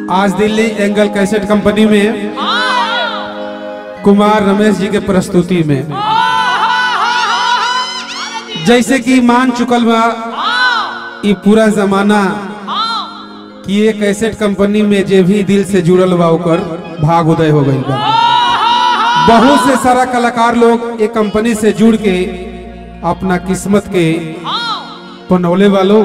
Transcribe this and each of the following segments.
आज Delhi angle cassette company में कुमार रमेश जी के प्रस्तुति में जैसे कि मान चुकल बा ई पूरा जमाना कि ये कैसेट कंपनी में जे भी दिल से जुड़ल बा ओकर भाग उदय हो गई बा बहुत से सारा कलाकार लोग ये कंपनी से जुड़ के अपना किस्मत के पनौले वालों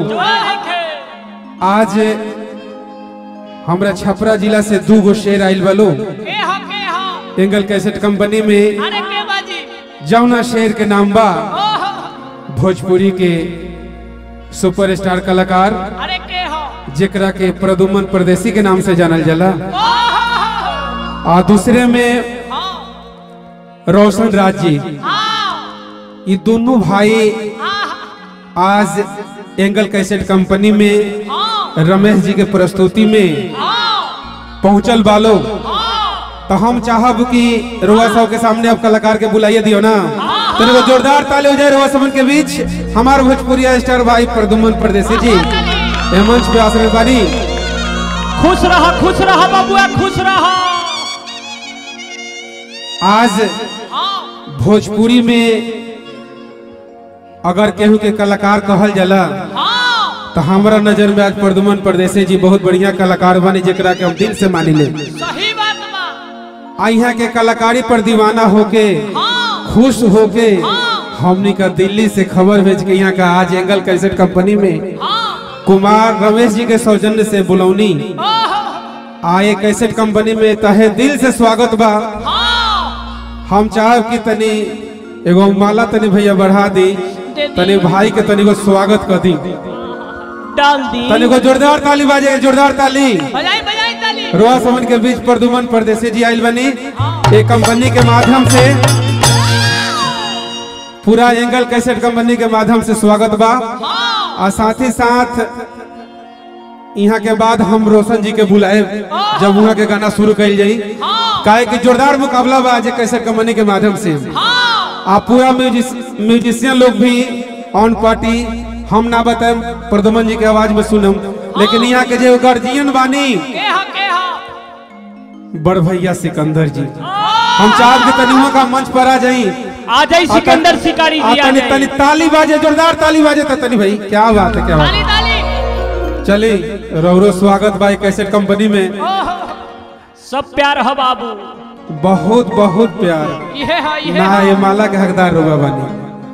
आज हमरा छपरा जिला से दू गो शेर आइल वालो एंगल कैसेट कंपनी में जौना शेर के नाम बा भोजपुरी के सुपरस्टार कलाकार जेकरा के प्रदुमन परदेसी के नाम से जानल जाला और दूसरे में रोशन राज जी ये दोनों भाई आज एंगल कैसेट कंपनी में रमेश जी के प्रस्तुति में पहुंचल बालो तो हम चाहब कि रोआ साहब के सामने अब कलाकार के बुलाइए दियो ना तो एगो जोरदार ताली हो जाए रोआ सबन के बीच हमार भोजपुरिया स्टार भाई प्रदुमन परदेसी जी ए मंच पे आसन बानी खुश रहा खुश रहा बबुआ खुश रहा आज भोजपुरी में अगर केहू के कलाकार कहल जाला तो हमारा नजर में आज प्रदुमन परदेसी जी बहुत बढ़िया कलाकार बने जेकरा के हम दिल से मानी ले सही बात बा आ यहाँ के कलाकारी पर दीवाना होके खुश होके हमनी का दिल्ली से खबर भेज के यहाँ का आज एंगल कैसेट कंपनी में कुमार रमेश जी के सौजन्य से बुलौनी आए कैसेट कंपनी में तहे दिल से स्वागत बा हम चाहब कि तनी एगो माला तनी भैया बढ़ा दी दे दी। तनी भाई के तनी को स्वागत कर दी डाल दी तनी को जोरदार ताली बाजे जोरदार ताली बजाई बजाई ताली रोआ समन के बीच प्रदुमन परदेसी जी आइल बनी एक कंपनी के माध्यम से पूरा एंगल कैसेट कंपनी के माध्यम से स्वागत बा और साथ ही साथ यहाँ के बाद हम रोशन जी के बुलाए जब वहाँ के गाना शुरू कल जाई काहे कि जोरदार मुकाबला बा आज कैसेट कंपनी के माध्यम से आप पूरा म्यूजिस, म्यूजिशियन लोग भी ऑन पार्टी हम ना बताए प्रदुमन जी के आवाज में सुनम लेकिन यहाँ के जो गार्जियन बानी के हा के हा बड़ भैया सिकंदर जी हम चाहब कि तनियों का मंच पर आ जाई आ जाई सिकंदर शिकारी आ जी आ तनी जाई तनी ताली बाजे जोरदार ताली बाजे तो तनी भाई क्या बात है क्या बात ताली ताली है चली रौरो स्वागत भाई कैसेट कंपनी में ओहो, सब प्यार ह बाबू बहुत बहुत प्यार ये हा ये ना हा ये माला के हकदार रुबा बनी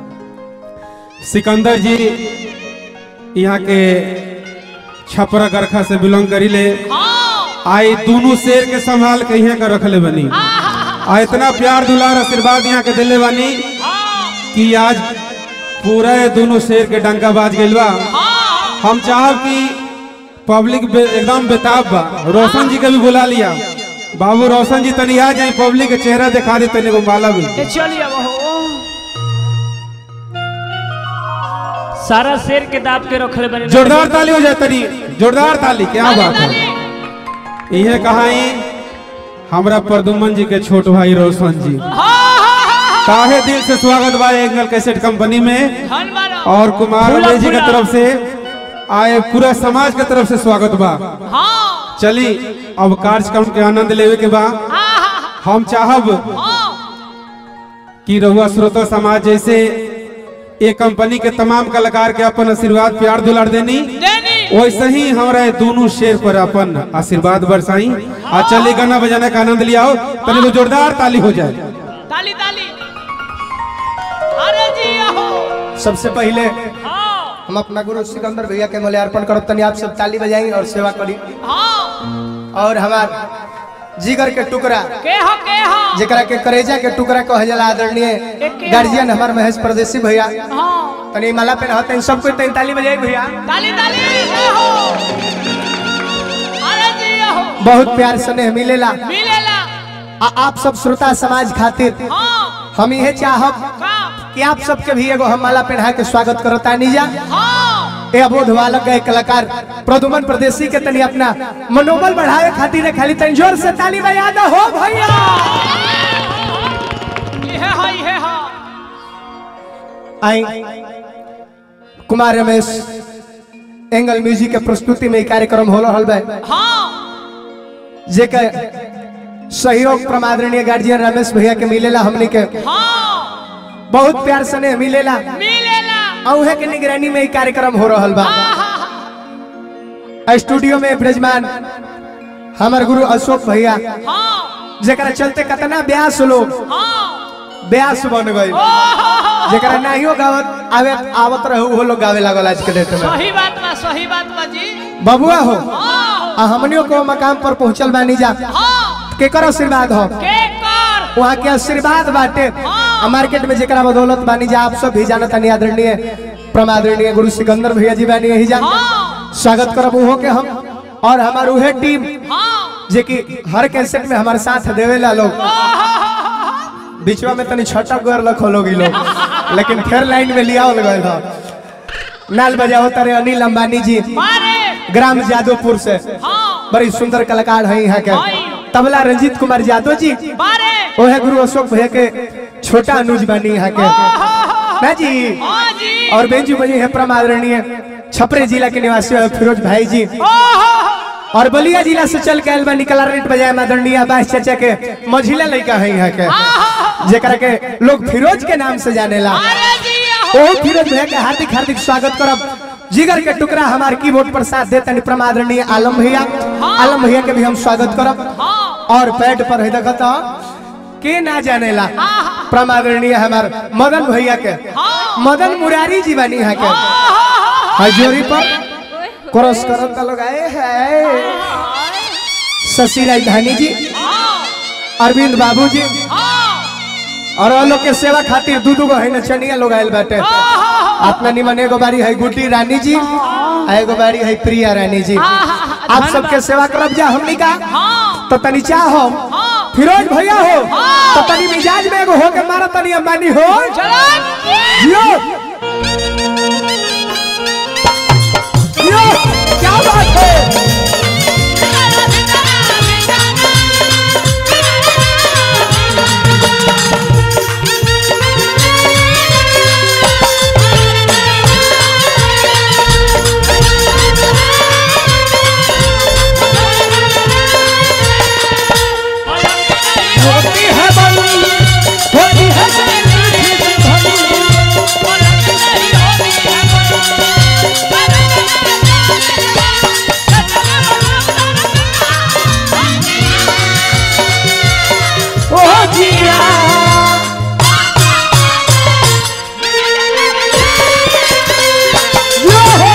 सिकंदर जी यहाँ के छपरा गरखा से बिलोंग करी ले आई दोनों शेर के संभाल के यहाँ का रखले बनी आ इतना प्यार दुलार आशीर्वाद यहाँ के दिले बानी कि आज पूरा ये दोनों शेर के डंका बाज गइल बा हम चाहब कि पब्लिक बे, एकदम बेताब बा रोशन जी के भी बुला लिया बाबू रोशन जी तनी आ जाए पब्लिक के चेहरा दिखा दे तनी को माला भी ये चलिए अब हो सारा शेर के दाब के रखले बने जोरदार ताली हो जाए तनी जोरदार ताली क्या बात है इहे कहाई हमरा प्रदुमन जी के छोट भाई रोशन जी काहे दिल से स्वागत बा एंगल कैसेट कंपनी में और कुमार फूला, रमेश जी के फूला। तरफ से आए पूरा समाज के तरफ से स्वागत बा हाँ चली अब कार्यक्रम के आनंद लेवे के बा हम चाहब कि रहुआ श्रोता समाज जैसे ये कंपनी के तमाम कलाकार के अपन आशीर्वाद प्यार दुलार देनी वैसे ही हमारा ये दोनों शेर पर अपन आशीर्वाद बरसाई आ चली गाना बजाने का आनंद लियाओ तनी को जोरदार ताली हो जाए ताली ताली अरे जी हो सबसे पहले हाँ हम अपना गुरु सिकंदर भैया के मूल्यार्पण करब तनी आप सब ताली बजाएंगे और सेवा करी हाँ और हमार जिगर के टुकड़ा के हो के हो जेकरा के करेजा के टुकड़ा कह जाला आदरणीय गार्जियन हमार महेश परदेसी भैया हाँ तनी माला पे रहते हैं सबको तनी ताली बजाई भैया ताली ताली ये हो अरे जी ये हो बहुत प्यार स्नेह मिलेला मिलेला आ आप सब श्रोता समाज खातिर हाँ हम इहे चाहब का कि आप सबके भी एगो हम माला पहना के स्वागत करता नीजा हाँ ए अबोध बालक गए कलाकार प्रदुमन प्रदेशी के तनी अपना मनोबल बढ़ावे खातिर रे खाली तनी जोर से ताली बजा दो हो भैया ये है ये है आई कुमार रमेश एंगल म्यूजिक के प्रस्तुति में ई कार्यक्रम हो रहल बा हाँ जेकर सहयोग प्रमादरणीय गार्जियन रमेश भैया के मिलेला हमनी के हाँ बहुत प्यार सने मिलेला मिलेला औहे के निगरानी में ई कार्यक्रम हो रहल बा स्टूडियो में विराजमान हमार गुरु अशोक भैया हाँ जेकरा चलते कितना ब्यास लोग हाँ ब्यास बन गए जेकरा नाहियो गावत आवे आवत रहे वो लोग गावे लागल आज के डेट में सही बात बा सही बात बा जी बबुआ हो हाँ आ हमनियों को मकाम पर पहुंचल बानी जा हाँ केकर आशीर्वाद हो के कर वहाँ के आशीर्वाद बाटे आ मार्केट में जेकरा बदौलत बानी जा आप सब भी जानत तानी आदरणीय प्रमादरणीय गुरु सिकंदर भैया जी बानी यही जा हाँ स्वागत करब उहो के हम और हमार उहे टीम हाँ जे कि हर कैसेट में हमारे साथ देवेला लोग बीचवा में तनी छटक गएर लखो लोग इ लोग लेकिन फिर लाइन में लिया गए था नाल बजाओ तारे अनिल अंबानी जी मारे ग्राम जादवपुर से हाँ बड़ी सुंदर कलाकार है यहाँ के हाय। तबला रंजीत कुमार यादव जी मारे ओहे गुरु अशोक भैया के छोटा अनुज बानी यहाँ के ना जी हाँ जी और बेंजू बजी है प्रमादरणीय छपरे जिला के निवासी है फिरोज भाई जी और बलिया जिला से चल के आयल बा निकला रेट बजाय आदरणीय बास चाचा के मझिला लड़का है यहाँ के जेकरा के लोग फिरोज के नाम से जानेला अरे जी ओ फिरोज भैया के हार्दिक हार्दिक स्वागत करब जिगर के टुकड़ा हमार कीबोर्ड पर साथ देते हैं प्रमादरणीय आलम भैया आलम भैया के भी हम स्वागत करब और पैड पर है देखत के ना जानेला प्रमादरणीय हमार मदन भैया के मदन मुरारी जी बनी यहाँ के हजोरी पर क्रॉस करत का लोग आए हैं शशि राजधानी जी अरविंद बाबू जी और वो लोग के सेवा खातिर दू दू गो है नचनिया लोग आयल बाटे अपना निमन एगो बारी है गुड्डी रानी जी आ एगो बारी है प्रिया रानी जी आप सबके सेवा करब जा हमनी का तो तनी चाहो फिरोज भैया हो तो तनी मिजाज में एगो हो के मारा तनी अंबानी हो जियो जियो क्या बात है होती है बनी होती है ओ जिया जियो हो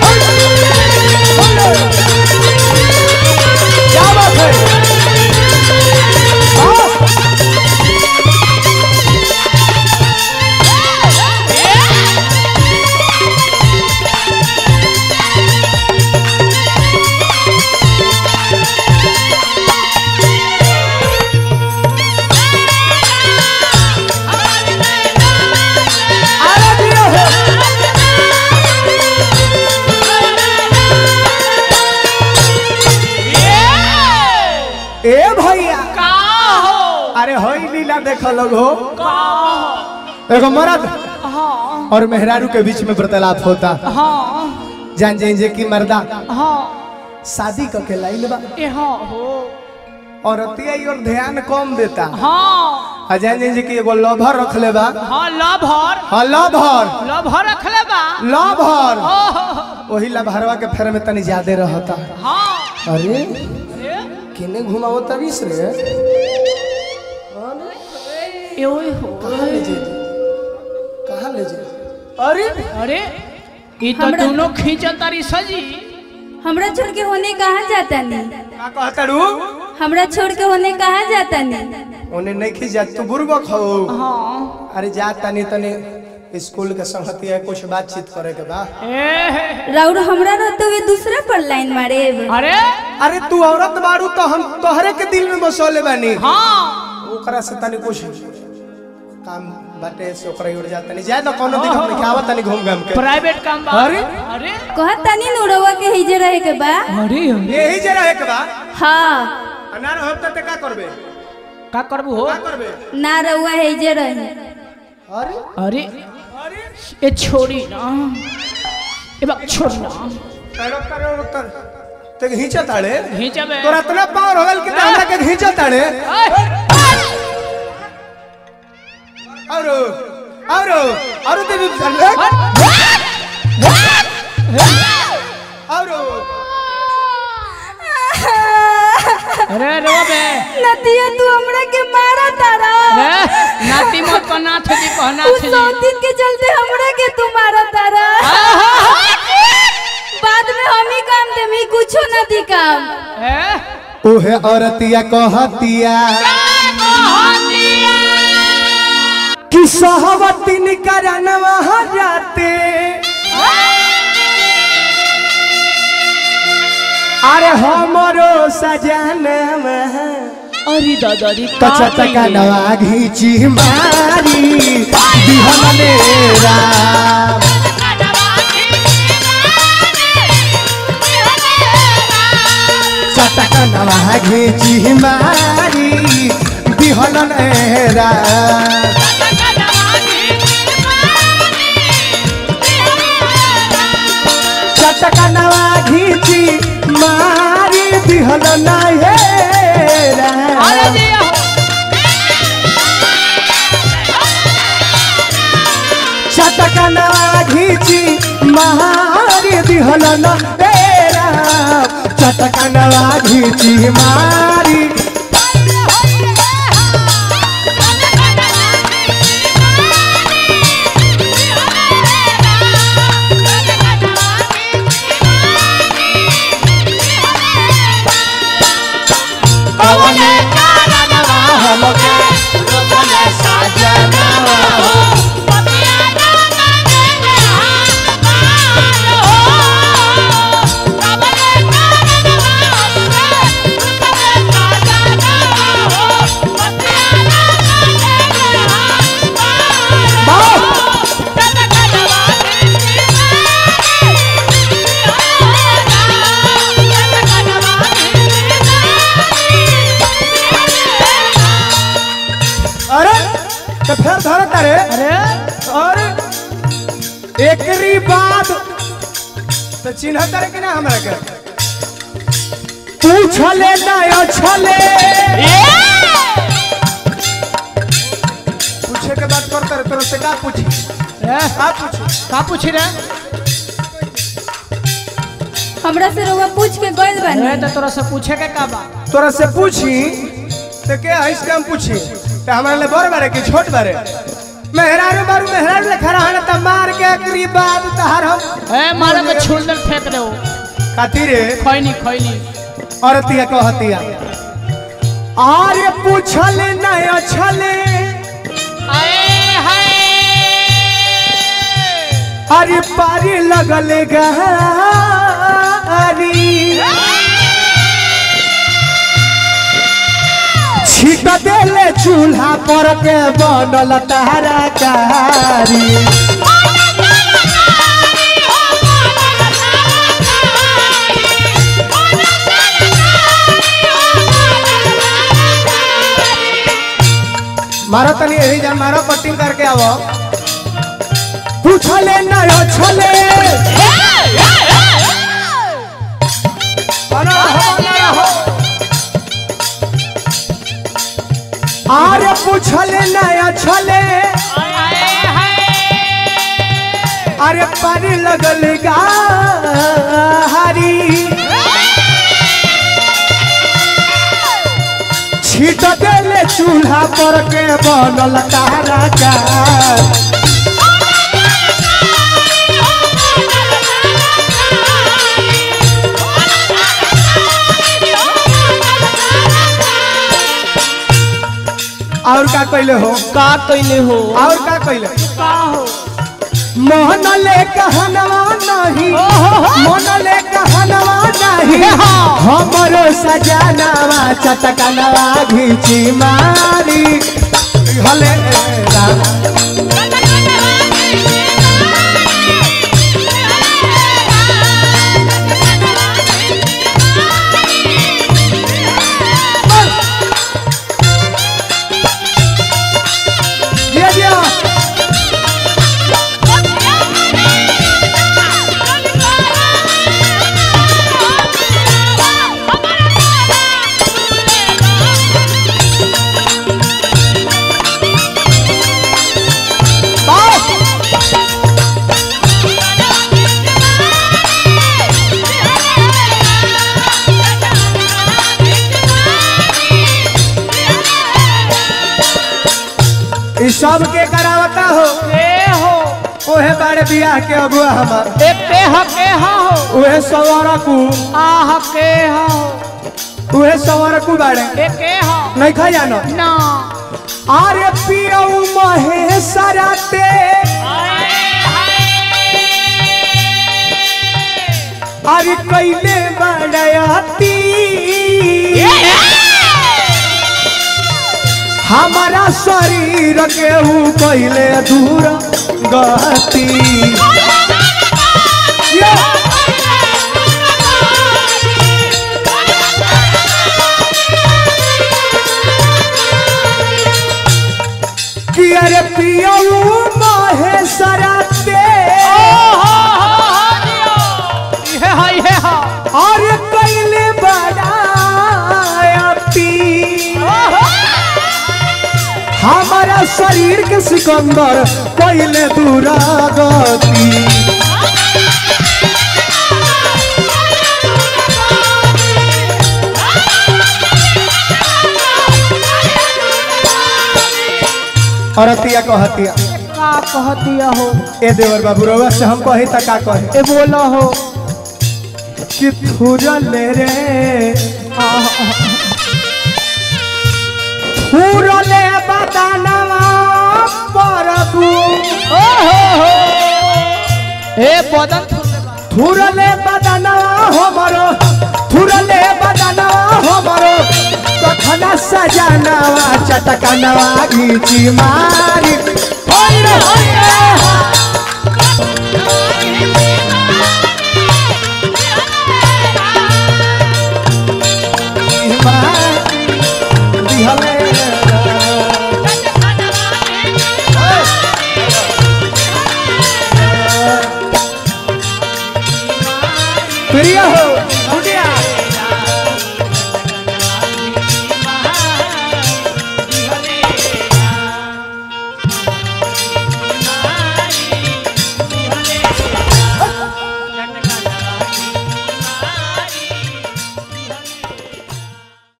क्या बात है हाँ। आरा जियो हो ए भैया अरे होई लीला देखो लोग हो एगो मर्द और मेहरारू के बीच में वार्तालाप होता जान जाइन जे की मर्दा शादी क के लाइल बा और अतिया और ध्यान कम देता आ जान जाइन जे की एगो लभर रखले बा लभर हाँ लभर लभर रखले बा लभर ओह, वही लभरवा के फेर में तनी ज्यादा रहता हाँ अरे अरे, किने घुमाओ तरीस रे एओए हो कहाँ ले जे कहाँ ले जे अरे अरे ये तो हमरा- दोनों खींचत तारी सजी हमरा छोड़ के होने कहाँ जाता नहीं का कहता रू हमरा छोड़ के होने कहाँ जाता नहीं उन्हें नहीं खींच जा तू बुरबक हो हाँ अरे जा तनी तनी स्कूल के संगति है कुछ बातचीत करे के बा ए, राउर हमरा रहते हुए दूसरा पर लाइन मारे अरे अरे तू औरत बारू तो हम तोहरे के दिल में बसोले बानी हाँ ओकरा से तनी कुछ काम बाटे से ओकरा उड़ जा तनी जाए तो कोनो दिक्कत नहीं आवत तनी घूम घाम के प्राइवेट काम बा अरे? अरे कहत तनी नुरवा के हिजे रहे के बा अरे यही जे रहे के बा हाँ अनार होब त का करबे का करबू हो का करबे ना रहुआ हिजे रहे अरे अरे अरे ए छोड़ी ना ए बा छोड़ ना रुक कर रुक कर तो घींचा ताड़े घींचबे तोरा इतना पावर हो गल कि हमरा के घींचा ताड़े और और और देवी और अरे रो बे नतिया तू हमरा के मारा तारा रे नाती मत को नाथ जी को उस नाथ जी सौतीन के चलते हमरा के तू मारा तारा बाद में हम ही काम दे मी कुछो न दी काम ए ओहे औरतिया कहतिया कि सहवतिन करनवा जाते अरे हमरो सजनवा अरे दादा रे कचतका नवा घीची मारी बिहने राम चटका नवा घीची मारी बिहने राम चटका नवा घीची मारी बिहल हे अरे राम जी चटकना घीची मारी दिहल न ए राम चटकना घीची मारी कवने कारणवा हमके रोकले साजनवा अरे तो फिर धर तारे अरे और एकरी बाद तो चिन्ह करे कि ना हमरा के पूछले ना छले पूछे के बात करता रे तोरा से का पूछी ए का पूछी का पूछ रे हमरा से रउआ पूछ के गइल अरे बानी तो तोरा से पूछे के का बा तोरा से पूछी तो के हइस के हम पूछी तो हमरा ले बड़ बारे कि छोट बारे मेहरारू बारू मेहरारू ले खड़ा हन त मार के एकरी बाद तहार हम ए मारे में छुलदर फेंक दे खातिर खैनी खैनी औरतिया कहतिया आरे पूछले ना छले आए हाय अरे पारी लगले गारी छीट देले चूल्हा पर के बनल तारा कारी मारो तनी यही जा मारो कटिंग करके आवो पूछले ना छले बना हो बना हो आरे पूछले ना छले अरे पानी लगल गारी छीट देले चूल्हा पर के बनल तारा का और का कइले हो का कैले हो और का कइले का हो मोहन ले कहनवा नहीं मोहन ले कहनवा नहीं हमरो सजनवा चटकनवा घीची मारी हले राम दिया दिया सब के करावता हो के हो ओहे बारे बियाह के अगुआ हमार एक के ह के ह हो उहे सवारा कु आह के ह हो उहे सवारा कु बारे एक के ह नहीं खा जानो ना अरे पियऊ महेशरा ते अरे कैले बड़ती हमारा शरीर के ऊ कैले दूर गति ये कि अरे पियऊ महेशरा ते ये है ये है अरे कैले बड़ती हमारा शरीर के सिकंदर कैले दुरागति और अतिया कहतिया का कह दिया हो ए देवर बाबू रउआ से हम कही त का कहे ए बोलो हो कि थुरले रे थुरले बदनवा परबू ओ हो हो ए बदन थुरले बदनवा हमरो थुरले बदनवा हमरो कखना सजनवा चटकनवा घीची मारी होय रे होय रे मारी दिहले प्रिय हो